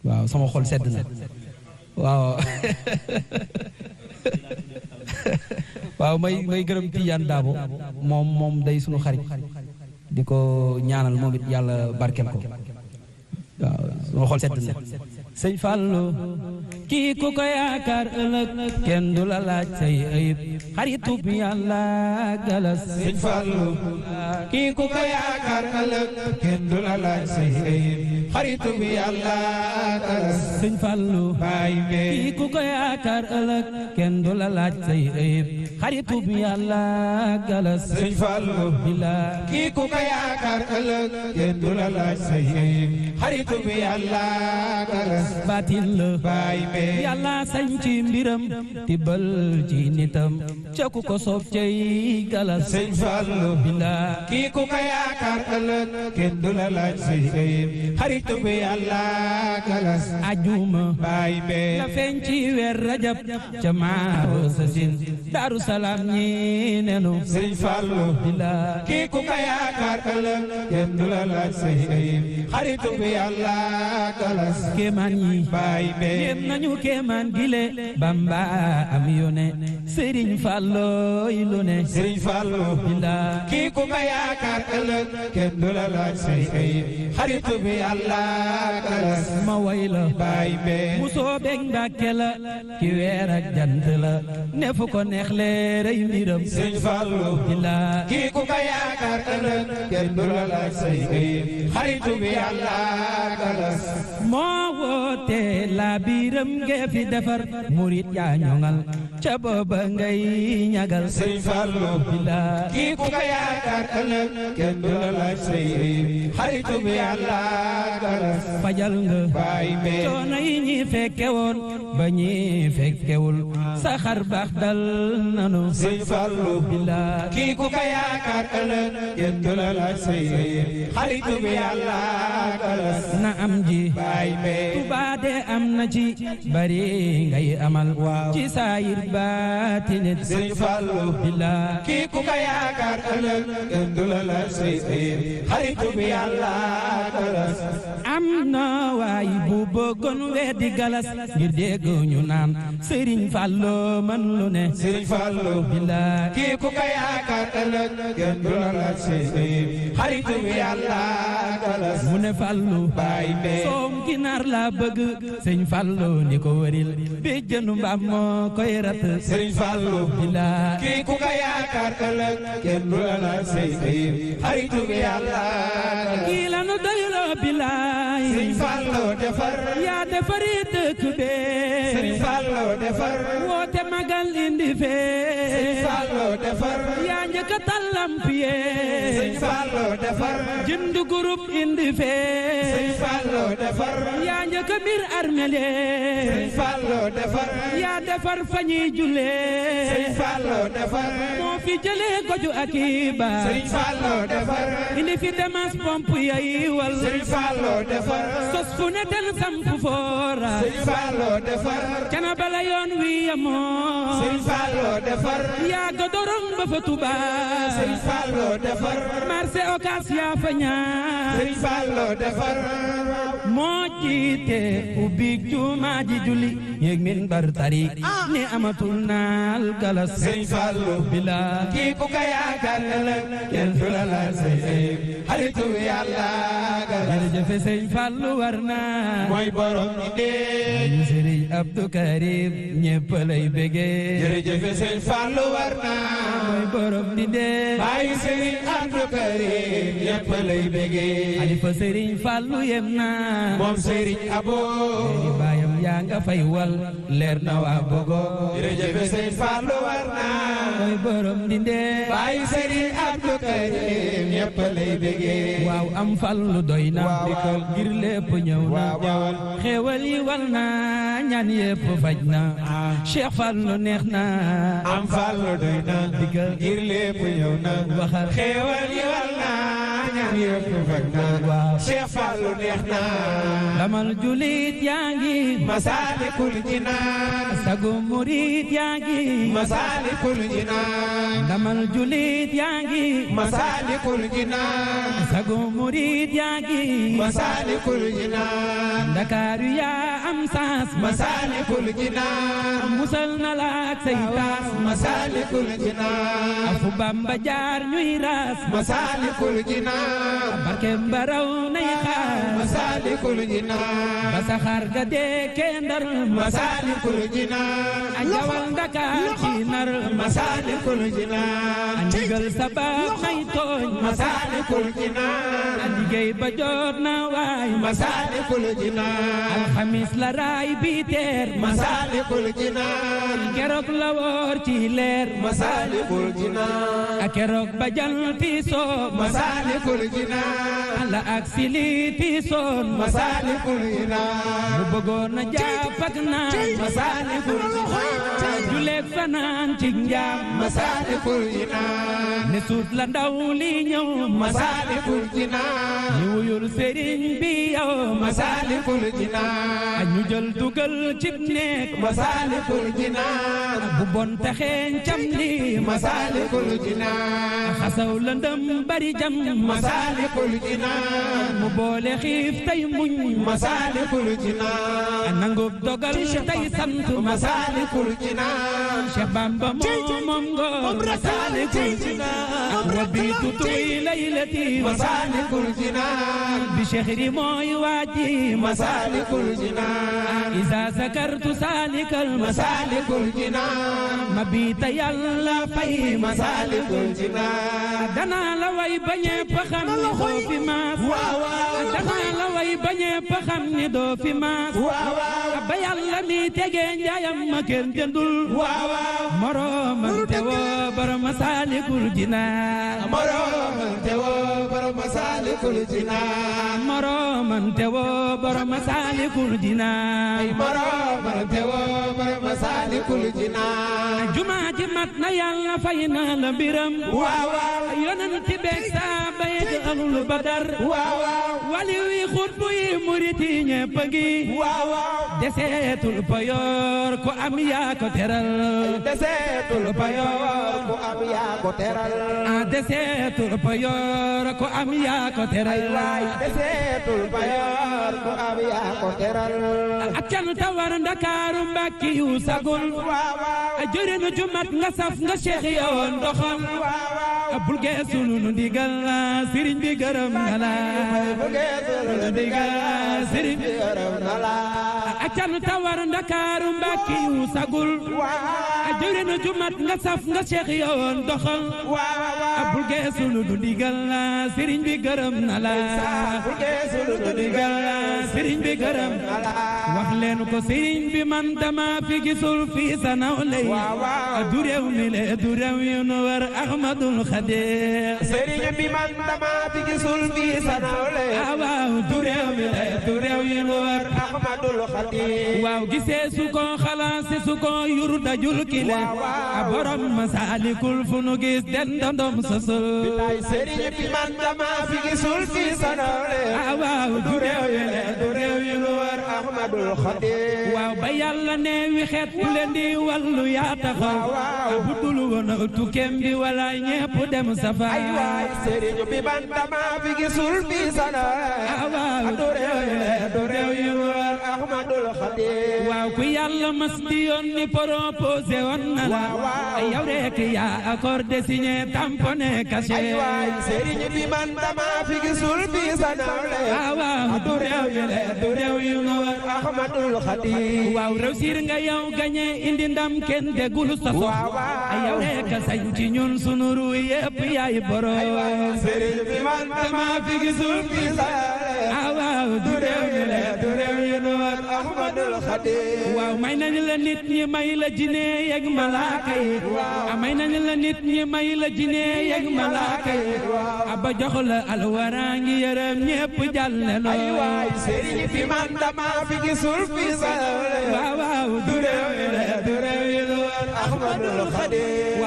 waaw sama xol sedd na waaw waaw may may gërëm Tidiane Dabo moom moom day sunu xarit di ko ñaanal moom it yàlla barkeel ko waaw sama xol sedd na sëñ Fallou kii ku ko yaakaar ëllëg kenn du la laaj say ayib xaritu bi yàlla galas sëñ Fallou kii ku ko yaakaar ëllëg kenn du la laaj say ayib xaritu bi yàlla galas sëñ Fallou baay mbee kii ku ko yaakaar ëllëg kenn du la laaj say ayib xaritu bi yàlla galas sëñ Fallou bila kii ku ko yaakaar ëllëg kenn du la laaj say ayib xaritu bi yàlla galas baatin la baay mbee yàlla sañ ci mbiram tibbal ci nitam ca ku ko soob cay galas sëñ Fallou bila kii ku ko yaakaar ëllëg kenn du la laaj say ayib xaritu bi yàlla galas ajuma baay mbee la feeñ ci weer rajab ca maaru sasin daaru salaam ñi nenu sëñ Fallou bila kii ku ko yaakaar ëllëg kenn du la laaj say ayib xaritu bi yàlla galas kéemaan yi baay mbee yéem nañu kéemaan gile bamba am yone sëriñ fàllooy lu ne sëriñ Fallou bila kii ku ko yaakaar ëllëg kenn du la laaj say ayib xaritu bi yàlla galas ma way la baay mbee mu soobeeg mbàkke la ki weer ak jant la ne fu ko neex leeray mbiram sëriñ Fallou bila kii ku ko yaakaar ëllëg kenn du la laaj say ayib xaritu bi yàlla galas moo woote laa biiram ngee fi defar murit yaa ñoŋal ca booba ngay ñagal sëriñ Fallou bila kii ku ko yaakaar ëllëg kenn du la laaj say ayib xaritu bi yàlla galas fajal nga baay mbee coono yi ñi fekke woon ba ñi fekkewul sa xar baax dal nanu sëriñ Fallou bila kii ku ko yaakaar ëllëg kenn du la laaj say ayib xaritu bi yàlla galas na am ji baay mbee Tuubaa de am na ci bari ngay amal ci saayir baatinit sëriñ Fallou bila kii ku ko yaakaar ëllëg kenn du la laaj say ayib xaritu bi yàlla galas am na waay bu bëggoon weddi galas ngir dégg ñu naan Sëriñ Fallu man lu ne sëriñ Fallou bila kii ku ko yaakaar ëllëg kenn du la laaj say ayib xaritu bi yàlla galas mu ne Fallu baay mbee soom ginaar laa bëgg sëñ Fallu ni ko wëril bi jënu mbaam moo koy rat sëriñ Fallou bila kii ku ko yaakaar ëllëg kenn du la laaj say ayib xaritu bi yàlla galas kii la nu doyloo bilaay sëriñ Fallou defar yaa defari dëkk bee sëriñ Fallou defar woote magal indi fee sëriñ Fallou defar yaa njëkk a tallamp sëriñ yee Fallou defar jënd groupe indi fee sëriñ Fallou defar yaa njëkk a mbir armel yee sëriñ Fallou defar yaa defar fa ñuy jullee sëriñ Fallou defar moo fi jëlee goju ak i baar sëriñ Fallou defar indi fi demas pompe yay wal sëriñ Fallou defar sos fu ne ten samp foora sëriñ Fallou defar cana bala yoon wi yamoo sëriñ Fallou defar yaa godorong ba fa Tuubaa sëriñ Fallou defar marché Ocass yaa fa ñaar sëriñ Fallou defar moo jiite ubbi jumaa ji julli yéeg min bar tari ni amatul naal galas sëriñ Fallou bila kii ku ko yaakaar ëllëg kenn du la laaj say ayib xaritu yàlla galas jërëjëfe sëñ Fallu war naa mooy borom ñi dee ñu sëriñ Abdou Karim ñépp lay bégee jërëjëf sëñ Fallou war naa mooy borom di dee bàyyi sëriñ Abdou Karim ñëpp lay bégee xalifa sëriñ Fallu yem naa moom sëriñ Abo di baayam yaa nga fay wal leer na waa Bogo jërëjëf sëñ Fallou war naa mooy borom di dee bàyyi sëriñ Abdou Karim ñëpp lay bégee waaw am fallu doy na Waaw, waaw. ngir lépp ñëw na waaw waaw xéewal yi wal na ñaan yépp faj na Cheikh Fallu neex na am Fallou doy na Digal. ngir lépp ñëw na waxal xéewal yi wal naa ñaan yëpp fekk na Cheikh Fallou neex na lamal julit yaa ngi Masaalikul Jinaan sagu murit yaa ngi Masaalikul Jinaan lamal julit yaa ngi Masaalikul Jinaan sagu murit yaa ngi Masaalikul Jinaan Ndakaaru yaa am saas Masaalikul Jinaan musal na la ak say taas Masaalikul Jinaan fu Bamba jaar ñuy raas Masaalikul Jinaan barke mbaraw nay xaar Masaalikul Jinaan ba saxaar ga deekee ndar Masaalikul Jinaan a jawal Ndakaar ci nar Masaalikul Jinaan a ndigal sabab may tooñ Masaalikul Jinaan a liggéey ba jot na waay Masaalikul Jinaan alxamis la raay bi teer Masaalikul Jinaan keroog la woor ci leer Masaalikul Jinaan a keroog ba janti soo Masaalikul Jinaan la ak sili ti soon Masaalikul Jinaan mu bëggoon a jàpp ak naan Masaalikul Jinaan juleeg fanaan ci njaam Masaalikul Jinaan ne suut la ndaw li ñëw Masaalikul Jinaan ñu wuyul sëriñ bi yow Masaalikul a Jinaan ñu jël dugal cib néeg Masaalikul Jinaan bu bon taxeeñ cam li Masaalikul Jinaan xasaw lëndëm bari jam Masaalikul Jinaan mu boole xiif tey muñ Masaalikul a Jinaan nangub dogal tey sant Masaalikul Jinaan Cheikh Bamba moom moom ngoor Masaalikul Jinaan wa biitu tuy laylati Masaalikul Jinaan bi cheikhri mooy waaji Masaalikul Jinaan isa sakartu salikal Masaalikul Jinaan ma biita yàlla fay Masaalikul Jinaan danaa la way bañee pa xam ni doo fi maas waaw waaw danaa la way bañee pa xam ni doo fi maas waaw waaw ba yàlla mi tegee njaayam ma kenn jëndul waaw waaw moroomam te woo borom Masaalikul Jinaan moroomam te woo borom Masaalikul Jinaan moroomam te woo borom Masaalikul Jinaan moroomam te woo borom Masaalikul Jinaan jumaa ji mat na yàlla fay na la mbiram waaw waaw yonent beeg saaba yi ahlul badar waaw waaw wali wi xutbu yi murit yi ñépp a ngi waaw waaw deseetul payoor ko am yaa ko teral deseetul payoor ku am yaa ko teral a deseetul payoor ko am yaa ko teral waay deseetul payoor ku am yaa ko teral ak cant war ndakaaru mbàkki yu sagul waaw waaw a jëriñu ju mat nga saf nga cheikh yoon doxal waaw waaw a bul geesu nu ndigal la sëriñ bi gërëm na la bu geesul ndigal sëriñ bi gërëm na la ak cant war ndakaaru mbàkki yu sagul waaw a jëriñu ju mat nga saf nga cheikh yoon doxal waaw a waaw bul geesu nu ndigal la sëriñ bi gërëm na la bu geesul ndigal la sëriñ bi gërëm na la wax leen ko sëriñ bi man dama fi gisul fii sa nawle yi waaw waaw du réew mi le du réew yu nu war Ahmadul Xadim sëriñ bi man dama fi gisul fii sa nawle ah waaw du réew mi le du réew yu nu war Ahmadul Xadim waaw gisee su ko xalaase su ko yur dajul kile Waaw, waaw. a borom Masaalikul fu nu gis den dandom sosul ay sëriñ bi man dama fi gisul fii sa nawle ah waaw du réew yi le du réew yu nu war Ahmadul Xadim waaw ba yàlla ne wi xeet ku leen di wàllu yaa taxaw waaw. bu dul woon tukkeem bi wala ñépp dem safara ay waay sëriñ bi man dama fi gisul fii sa nawle ah waaw du réew yi le du réew yi war Ahmadul Xadim waaw ku yàlla mas di yoon ni proposé woon na la Waaw, waaw. yow rek yaa accordé signé tamponné caché ay waay sëriñ bi man dama fi gisul fii sa nawle ah waaw du réew yi le du réew yi nga war Ahmadul Xadim waaw réussir nga yow gagné indi ndam kenn déggul sa sox Waaw, waaw. yow rek sañ ci ñun sunu ru yépp yaay borom sëriñ bi man dama fi gisul fii sa nawle ah waaw du réew yi le du réew yi nga war Ahmadul Xadim waaw may nañu la nit ñi may la jinne yeg malaaka yi a may nañu la nit ñi may la jinne yeg malaaka yi a ba jox la alwara ngi yërëm ñépp jàll ne ay waay loo sëriñ bi man dama fi gisul fii sa nawle waaw waaw du réew yi le du réew yi lu war Ahmadul Xadim waaw 18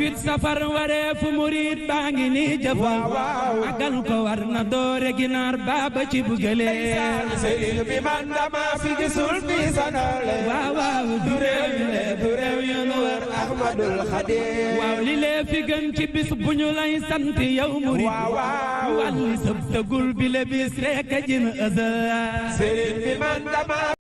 18 safar waree fu murit baa ngi nii jëfal magal ko war na doore ginaar baaba ci bugale sëriñ bi man dama fi gisul fi sanale waaw waaw du réew mi le du réew yu nu wër Ahmadul Xadim waaw li lee fi gën ci bis bu ñu lay sant yow murit waaw waaw wàlli sëb tëgul bi le bis rek a jin ësël sëriñ bi man dama